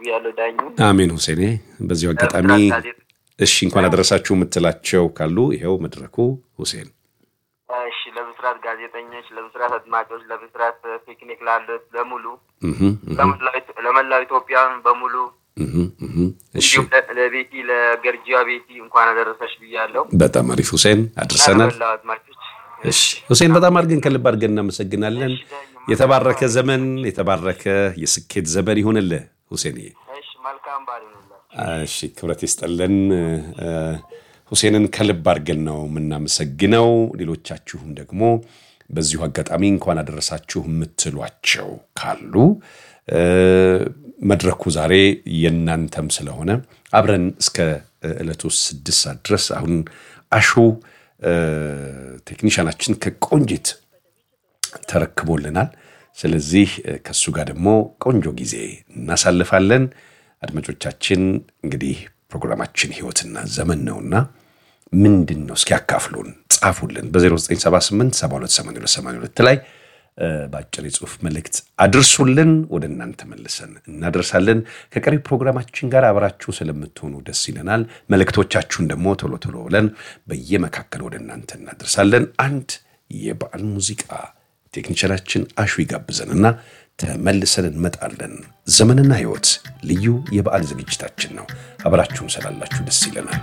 ብያለሁ። ዳኙ አሜን ሁሴኔ። በዚሁ አጋጣሚ እሺ እንኳን አደረሳችሁ የምትላቸው ካሉ ይኸው መድረኩ ሁሴን። እሺ ለብስራት ጋዜጠኞች፣ ለብስራት አድማጮች፣ ለብስራት ፒክኒክ ላሉት በሙሉ ለመላው ኢትዮጵያን በሙሉ እሺ እንዲሁም ለቤቲ ለገርጂያ ቤቲ እንኳን አደረሰሽ ብያለሁ። በጣም አሪፍ ሁሴን አድርሰናል። ለመላው አድማጮች እሺ ሁሴን በጣም አድርገን ከልብ አድርገን እናመሰግናለን። የተባረከ ዘመን የተባረከ የስኬት ዘመን ይሁንልህ ሁሴንዬ። እሺ መልካም በዓል ይሁንላችሁ። እሺ ክብረት ይስጠልን። ሁሴንን ከልብ አድርገን ነው የምናመሰግነው። ሌሎቻችሁም ደግሞ በዚሁ አጋጣሚ እንኳን አደረሳችሁ የምትሏቸው ካሉ መድረኩ ዛሬ የእናንተም ስለሆነ አብረን እስከ ዕለቱ ስድስት ሰዓት ድረስ አሁን አሹ ቴክኒሻናችን ከቆንጂት ተረክቦልናል። ስለዚህ ከሱ ጋር ደግሞ ቆንጆ ጊዜ እናሳልፋለን። አድማጮቻችን እንግዲህ ፕሮግራማችን ህይወትና ዘመን ነውና ምንድን ነው እስኪ ያካፍሉን፣ ጻፉልን በ0978 728282 ላይ በአጭር የጽሁፍ መልእክት አድርሱልን። ወደ እናንተ መልሰን እናደርሳለን። ከቀሪ ፕሮግራማችን ጋር አብራችሁ ስለምትሆኑ ደስ ይለናል። መልእክቶቻችሁን ደግሞ ቶሎ ቶሎ ብለን በየመካከል ወደ እናንተ እናደርሳለን። አንድ የበዓል ሙዚቃ ቴክኒሻናችን አሹ ይጋብዘንና ተመልሰን እንመጣለን። ዘመንና ህይወት ልዩ የበዓል ዝግጅታችን ነው። አብራችሁን ስላላችሁ ደስ ይለናል።